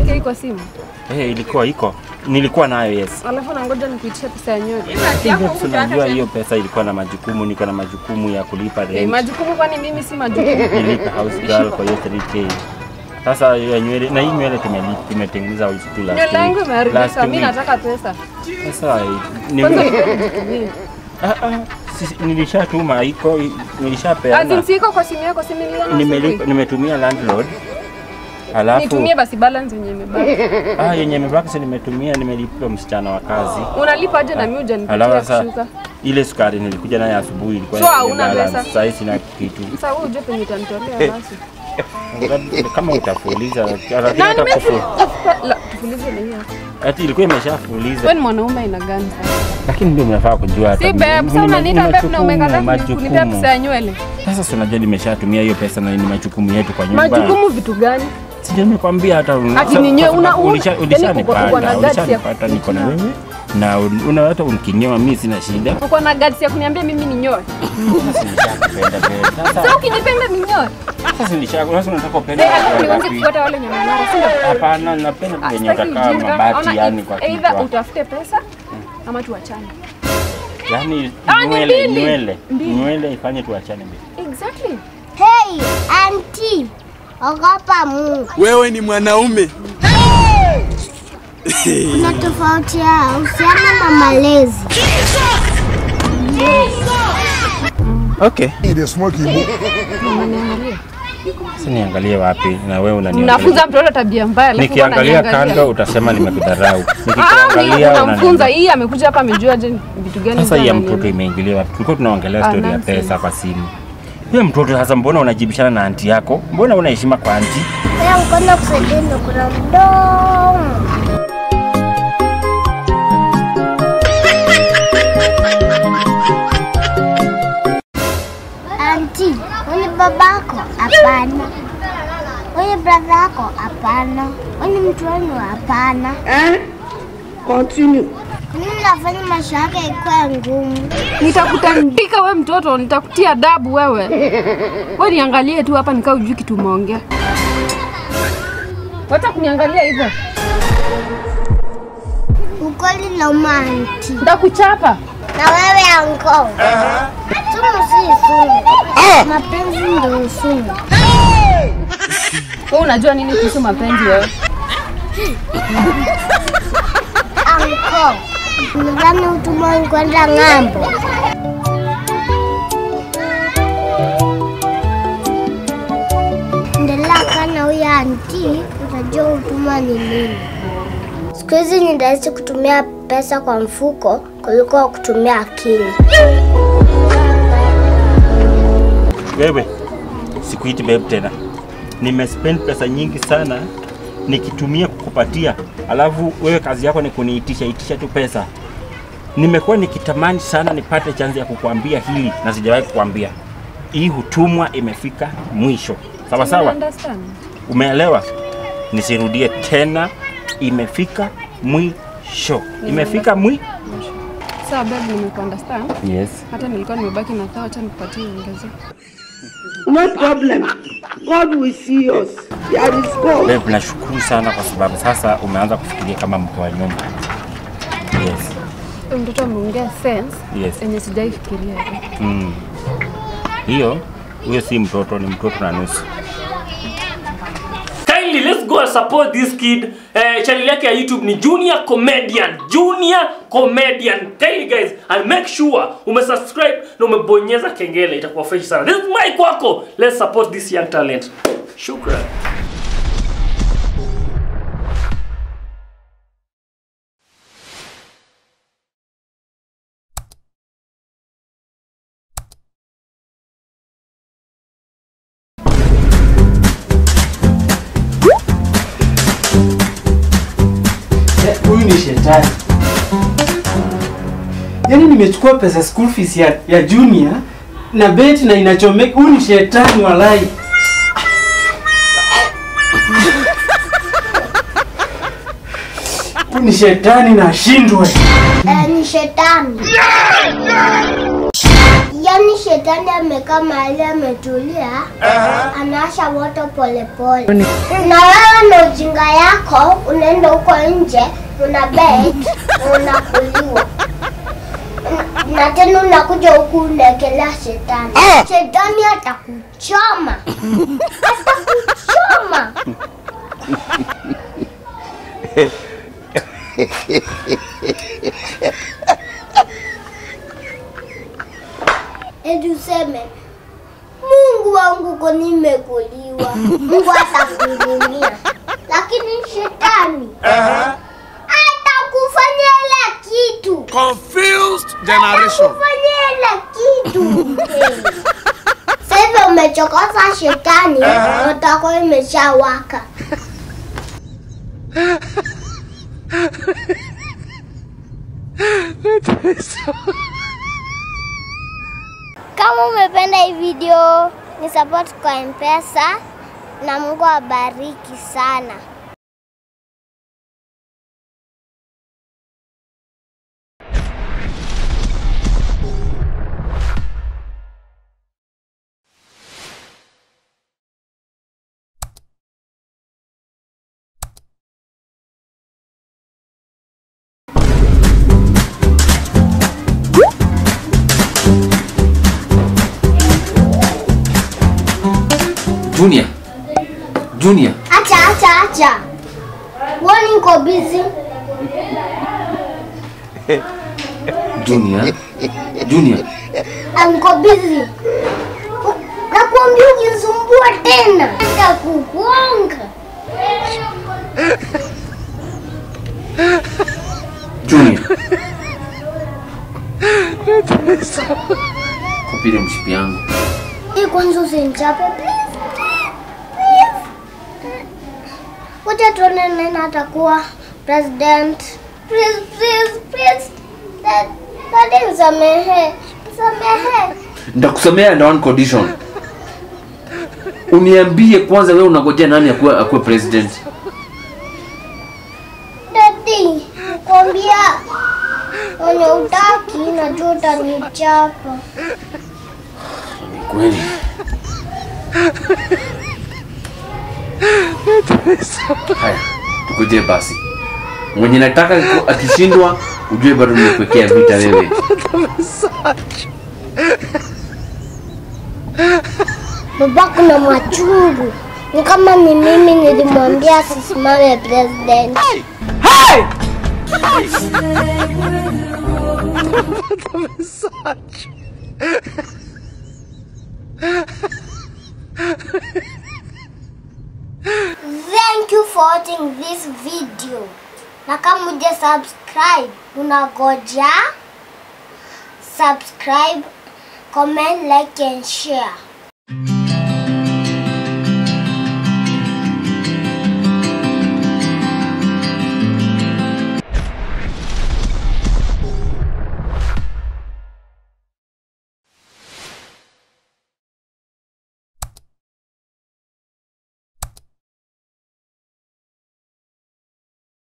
3k kwa simu. Eh, ilikuwa iko. Nilikuwa nayo yes. Alafu nangoja nikuitishe pesa ya nywele. Lakini tunajua hiyo pesa ilikuwa na majukumu, niko na majukumu ya kulipa Eh, rent. majukumu kwani mimi si majukumu. nilipa house girl kwa hiyo 3k. Sasa hiyo nywele na hii nywele tumeli- tumetengeneza tu last Nywele yangu week. imeharibika, Last mimi week. nataka pesa. Sasa ni Kwanza nipende nitumie. ah, ah, si- nilishatuma iko Azin nilishapeana. siko kwa simu yako, si niliona Nimelipa asubuhi. nimetumia landlord. Alafu Nitumie basi balance yenye imebaki. ah, yenye imebaki si nimetumia nimelipa msichana wa kazi. Unalipa aje na mimi hujanipatia Alafu sasa kushuka? ile sukari nilikuja nayo asubuhi ilikuwa So, ina hauna balance. pesa? Sasa hii sina kitu. Sasa wewe uje penye utanitolea basi. Kama utafuliza lakini Na hata nime kufu. la tufulize na hiyo. Ati ilikuwa imeshafuliza. Wewe ni mwanaume aina gani sasa? Lakini ndio mnafaa kujua hata Si mimi- babe, sasa nime- unaniita nime babe na majukumu, umekataa kunipea majukumu. pesa ya nywele. Sasa si unajua nimeshatumia hiyo pesa na ni majukumu yetu kwa nyumba. Majukumu vitu gani? Si ndio nimekwambia hata Ati ni nyewe, una- una- ulisha- yaani ulishanipata, uko- uko na guts ya ulishanipata niko na kufikiria. wewe na un- una hata unikinyoa mimi sina shida. Uko na guts ya kuniambia mimi ni nyoe. Sasa nishakupenda babe. Sasa Sasa ukinipenda ni nyoe. sasa nishaku sasa unataka upende Eh, alafu watu nianze wangapi? kufuata wale nyamanyara, si ndio? Hapana, napenda venye Sitaki utakaa ujinga. mabati Ona, yani kwa either kichwa. utafute pesa ama tuachane. Yaani Ah, ni nywele mbili. nywele Mbili. nywele ifanye tuachane mbele. Exactly. Hey, auntie, ogopa Mungu. Wewe ni mwanaume. Kuna tofauti ya uhusiano na malezi. Okay. Unaniangalia. Sasa niangalie wapi na wewe unaniangalia. Mnafunza mtoto tabia mbaya alafu Nikiangalia unaniangalia. kando utasema nimekudharau. Ah, Nikiangalia ni- unamfunza unaniambia. hii amekuja hapa amejua je vitu gani Sasa hii ya ananiambia. mtoto imeingilia wapi? Tulikuwa tunaongelea Ah, story ya nonsense. pesa kwa simu. Huyo mtoto sasa, mbona unajibishana na anti yako? Mbona una heshima kwa anti? Wewe mkono kusaidia na kuna mdomo. Auntie, wewe ni babako? Hapana. Wewe ni brother yako? Hapana. Wewe ni mtu wenu? Hapana. Continue. Mimi nafanya maisha yake ikuwe ngumu. Nitakutandika we mtoto, nitakutia adabu wewe. We niangalie tu hapa nikaa ujui kitu umeongea. Wacha kuniangalia hivyo. Ukweli na umanti. Nitakuchapa. Na wewe anko. Sumu si sumu. Mapenzi ndio sumu. Wewe unajua nini kuhusu mapenzi wewe? Anko. Nadhani utumwa kwenda ng'ambo. Endelea kana huyo anti, utajua utumwa ni nini. Siku hizi ni rahisi kutumia pesa kwa mfuko kuliko kutumia akili. Wewe sikuiti babe tena. Nimespend pesa nyingi sana nikitumia kukupatia, alafu wewe kazi yako ni kuniitisha itisha tu pesa. Nimekuwa nikitamani sana nipate chance ya kukuambia hili na sijawahi kukuambia. Hii hutumwa imefika mwisho. Sawa sawa? Understand? Umeelewa? Nisirudie tena, imefika mwisho. Imefika mwi Sawa babe, nimekuunderstand. Yes. Hata nilikuwa nimebaki na kaa, acha nikupatie ongeze. No problem. God will see us. There is God. Babe, nashukuru sana kwa sababu sasa umeanza kufikiria kama mke wa nyumba. Yes. Huyu mtoto ameongea sense Yes. yenye sijai fikiria. Mm. Hiyo huyo si mtoto, ni mtoto na nusu. kindly let's go and support this kid eh, channel yake ya youtube ni junior comedian junior comedian kindly guys and make sure umesubscribe na umebonyeza kengele itakuwa fresh sana this is my kwako let's support this young talent shukran huyu ni shetani. Yaani nimechukua pesa school fees ya, ya junior na beti na inachomeka. Huyu ni shetani walai. Huyu ni shetani na ashindwe. Eh, ni shetani. Yaani shetani amekaa mahali ametulia, anawasha moto polepole. Na wewe na ujinga ujinga yako unaenda huko nje una bet na unakuliwa Na- na tena unakuja huku unaekelea shetani shetani atakuchoma atakuchoma eti useme Mungu wangu ko nimekuliwa, Mungu atakuhurumia, lakini shetani atakufanyia ile kitu, Confused generation. atakufanyia ile kitu. Sasa hivi umechokoza shetani, moto wako imeshawaka. Kama umependa hii video, ni support kwa Mpesa na Mungu awabariki sana. Junior. Junior. Acha, acha, acha. Wani niko busy. Junior. Junior. Ah, Niko busy. Nakwambia ukisumbua tena nitakugonga. Junior. Kupile mshipi yangu. Hii kwanza usinichape please, please, please. Wacha tuone nani atakuwa president. Please, please, please. Dad- Daddy msamehe. Msamehe. Nitakusamea under one condition. Uniambie kwanza wewe unangojea nani akuwe akuwe president? Daddy, nakwambia wenye utaki najua utanichapa. Ni kweli. Haya, tukuje basi. Mwenye nataka ku- akishindwa ujue bado nimekuwekea vita wewe. Babako na machungu. Ni kama ni mimi nilimwambia asisimame president. Thank you for watching this video. Na kama uja subscribe, unagoja subscribe, comment, like and share.